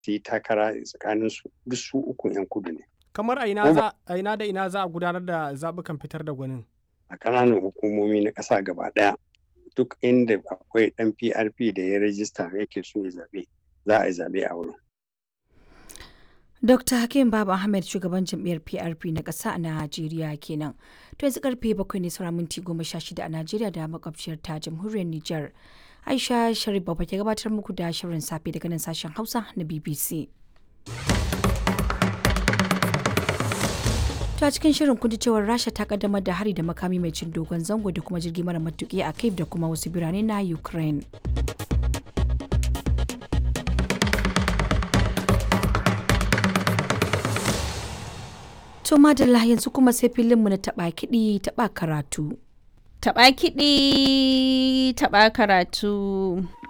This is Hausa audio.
su yi takara tsakanin su duk su uku 'yan kudu ne kamar a ina za a ina da ina za a gudanar da zaɓukan fitar da gwanin a ƙananan hukumomi na ƙasa gaba ɗaya duk inda akwai ɗan PRP da ya rajista yake so ya zaɓe za a yi zaɓe a wurin. Dr. Hakim Baba Ahmed shugaban jam'iyyar PRP na ƙasa a Najeriya kenan. To yanzu karfe bakwai ne sauran minti goma sha shida a Najeriya da makwabciyar ta jamhuriyar Nijar. Aisha Sharif Baba ke gabatar muku da shirin safe daga nan sashen Hausa na BBC. ta cikin shirin kun cewar rasha ta kaddamar da hari da makami mai cin dogon zango da kuma jirgi mara matuki a kiev da kuma wasu birane na ukraine to madalla yanzu kuma sai filinmu na taba kiɗi taba karatu Taɓa kiɗi, taɓa karatu.